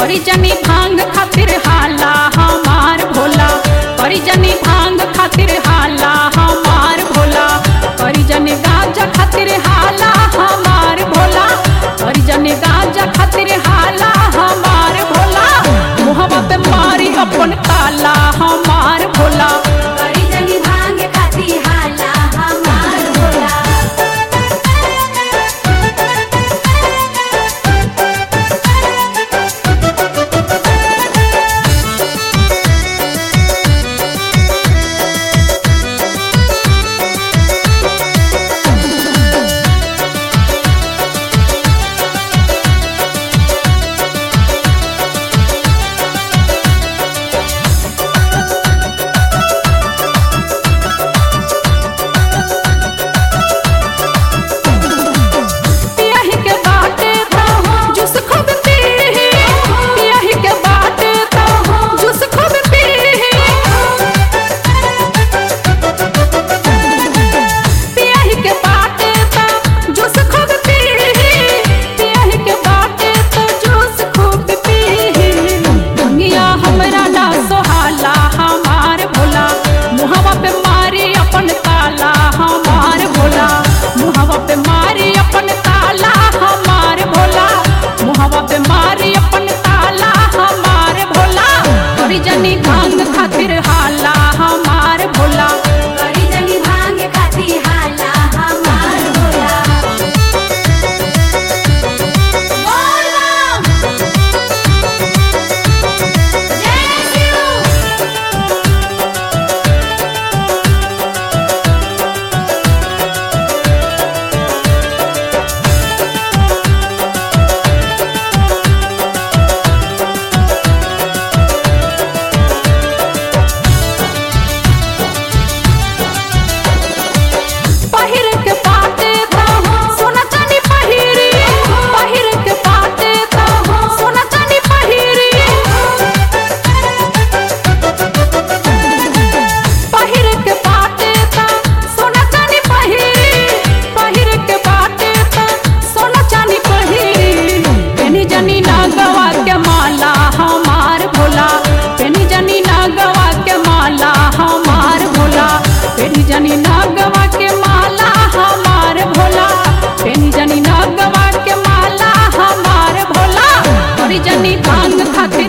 करी जनी भांग खातिर हाला हमार भोला करी जनी भांग खातिर हाला हमार भोला करी जनी गांजा खातिर हाला हमार भोला करी जनी गांजा खातिर हाला हमार भोला मुहवा पे मारी अपन ताला हमार भोला करी जनी भांग खाती हाला हमार भोला पियही के बाटे तो जूस खूब पीही पियही के बाटे तो जूस खूब पीही पियही के बाटे तो जूस खूब पीही पियही के बाटे तो जूस खूब पीही दुनिया हमरा ना सोहाला हमार भोला मुहवा पे मारी अपन ताला हमार भोला मुहवा पे मारी अपन ताला हमार भोला मुहवा पे मारी अपन ताला हमार भोला करी जनी भांग खातिर हाला हमार भोला करी जनी भांग खाती हाला हमार भोला बोल बम जय शिव पहिर के पाटे तो सोना चांदी पहिरी पहिर के पाटे तो सोना चांदी पहिरी पहिर के पाटे तो सोना चांदी पहिरी पहिर के पाटे तो सोना चांदी पहिरी पेनी जनी ना गवा के माला हमार भोला पेनी जनी ना गवा के माला हमार भोला पेनी जनी ना गवा के माला हमार भोला पेनी जनी ना गवा के माला हमार भोला करी जनी भांग खातिर